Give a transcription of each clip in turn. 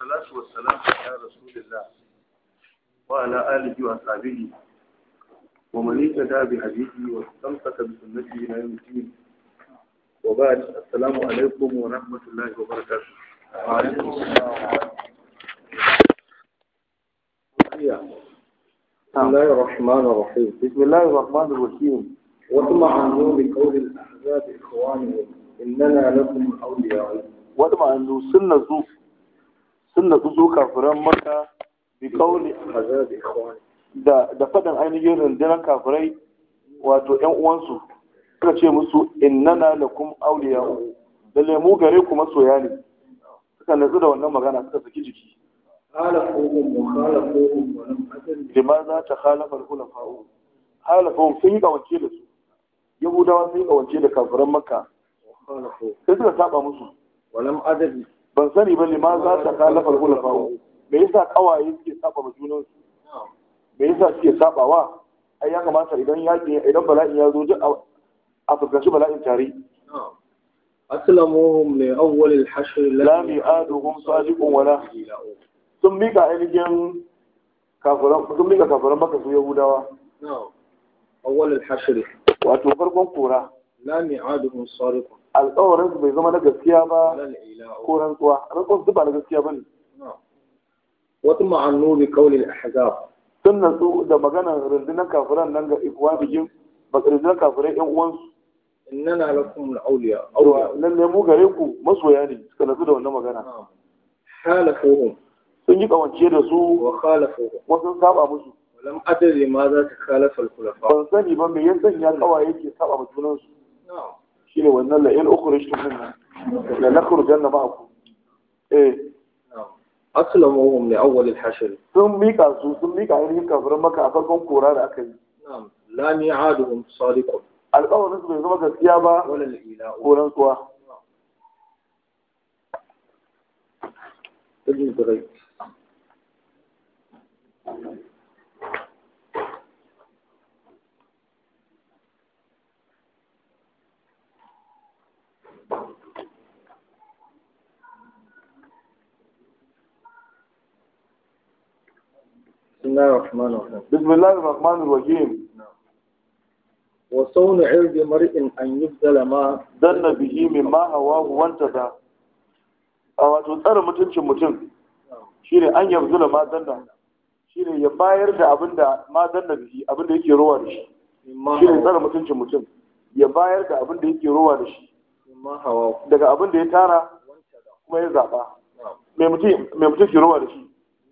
والصلاة والسلام على رسول الله وعلى آله وأصحابه ومن اهتدى بهديه واستمسك بسنته إلى يوم الدين وبعد السلام عليكم ورحمة الله وبركاته وعليكم السلام بسم الله الرحمن الرحيم بسم الله الرحمن الرحيم واطمعنوا بقول الأحزاب إخوانهم إننا لكم أولياء wani ma'anu sun nazu sun nazu su kafiran maka bi kauli أحزاب إخوانهم da da faɗin ainihin rundunar kafirai wato ƴan uwansu suka ce musu innana lakum awliya lalle mu gare ku masoya ne suka nazu da wannan magana suka saki jiki خالفوهم وخالفوهم ولم أدري limaza ta khalafa al-khulafa'u halafahum sun yi kawance da su yahudawa sun yi kawance da kafiran makka وخالفوهم sai suka saba musu ولم أدري ban sani ba limaza ta khalafa al-khulafa'u me yasa kawaye suke saba ma junansu نعم me yasa suke sabawa ai ya kamata idan yaƙi idan bala'in ya zo duk a- a fuskanci bala'in tare نعم أسلموهم لأول الحشر la mi'aduhum sadiqun wala sun mika ainihin kafiran sun mika kafiran maka su yahudawa نعم أول الحشر wato farkon kora لا ميعادهم صادق alƙawarin su bai zama na gaskiya ba ولا الإله ko rantsuwa rantsuwa su ba na gaskiya bane نعم واطمعنوا بقول الأحزاب sun natsu da maganar rundunar kafiran nan ga ikwanijin ba rundunar kafirai yan uwansu إننا لكم الأولياء cewa أولياء lalle mu gare ku masoya ne suka natsu da wannan magana نعم حالفوهم sun yi kawance da su وخالفوهم wasu saba musu ولم أدري لماذا تخالف الخلفاء ban sani ba me ya sanya kawaye ke saba ma junansu نعم shine wannan la in ukhrijtum minna la nakhrujanna ma'akum eh نعم أسلموهم لأول الحشر sun mika su sun mika ainihin kafirin maka a farkon kora da aka yi نعم لا ميعادهم صادق alƙawarin su bai zama gaskiya ba ولا الإله ko rantsuwa ابن دريد بسم الله الرحمن الرحيم bismillahir rahmanir rahim وصون عرض مرء أن يبذل ما danna bihi mimma hawahu wanta da a wato tsare mutuncin mutum shine an yabzula ma danna shine ya bayar da abinda ma danna bihi abinda yake rowa da shi مما shine هواه tsare mutuncin mutum ya bayar da abinda yake rowa da shi مما هواه daga abinda ya tara kuma ya zaba نعم mai mutum mai mutum ke rowa da shi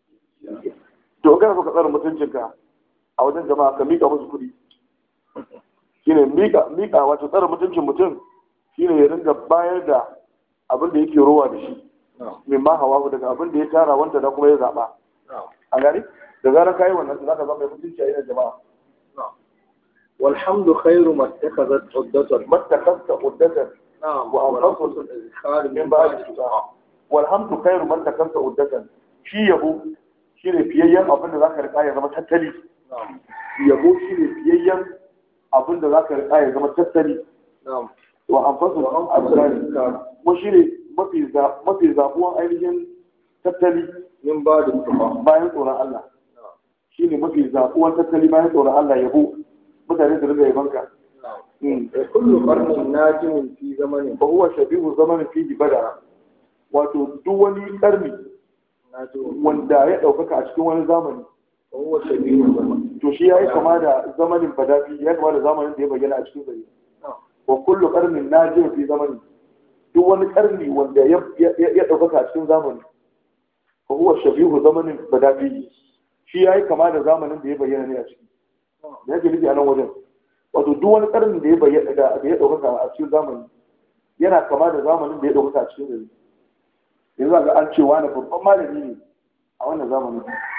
to kana so ka tsare mutuncinka a wajen jama'a ka mika musu kuɗi shine mika mika wato tsare mutuncin mutum shine ya ringa bayar da abin da yake rowa da shi نعم min ma hawa daga abin da ya tara wanda da kuma ya zaba نعم a gari da zarar kayi wannan to zaka zama mai mutunci a idan jama'a نعم والحمد خير ما اتخذت عدة mattakasta uddatan نعم وأنفسهم الإذخار min ba'd al walhamdu khairu man takasta uddatan shi yabo shine fiyayyen abin da zaka rika ya zama tattali نعم yabo shine fiyayyen abin da zaka rika ya zama tattali نعم wa anfasu absari kuma shine mafi za mafi zabuwan ainihin tattali من بعد التقى bayan tsoron Allah shine mafi zabuwan tattali bayan tsoron Allah yabo mutane su riga yabanka نعم Mm. وكل قرن ناجم في زمن fa huwa shabihu zamanin fihi bada wato duk wani karni ناجم wanda ya ɗaukaka a cikin wani zamani وهو شبيه زمن to shi ya yi kama da zamanin badafi ya kama da zamanin da ya bayyana a cikin gari نعم wa kullu qarnin najim fi zamani duk wani karni wanda ya ya ya ɗaukaka a cikin zamani fa huwa shabihu zamanin badafi shi ya yi kama da zamanin da ya bayyana ne a ciki da yake nufi a nan wajen wato duk wani karni da ya bayyana da da ya ɗaukaka a cikin zamani yana kama da zamanin da ya ɗaukaka a cikin gari yanzu ga an ce wani babban malami ne a wannan zamanin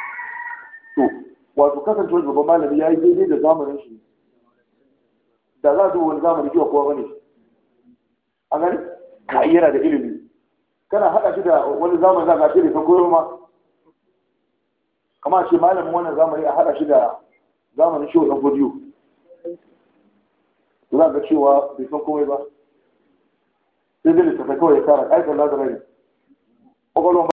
to wato kasancewar babban malami ya yi daidai da zamanin shi da za a duba wani zamani kiwa kowa bane a gani ka yana da ilimi kana haɗa shi da wani zamani za ka ce da san koyo ma kama ce malamin wannan zamani a haɗa shi da zamanin shi wa godiyo za ga cewa bai san komai ba sai dai littattafai kawai ya tara aikin lazarai ƙwaƙwalwa